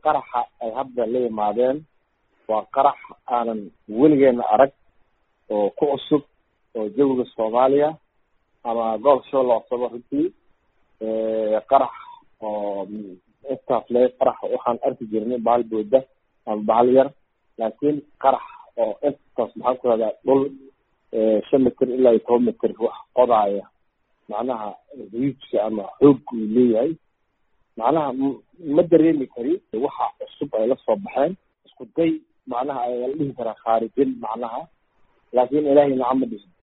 qaraxa ay hadda la yimaadeen waa qarax aanan weligeena arag oo ku cusub oo jawiga soomaaliya ama gobolka shabeelle hooseba runtii qarax oo intaas le qarax waxaan arki jirnay bahal booda ama bahal yar laakiin qarax oo intaas maxaan ku rahdaa dhul shan mitir ilaa iyo toban mitir wax qodaaya macnaha riijka ama xoog uu leeyahay macnaha ma dareemi kari waxa cusub ay la soo baxeen isku day macnaha ayaa la dhihi karaa khaarijin macnaha laakiin ilaahay nacama dhihin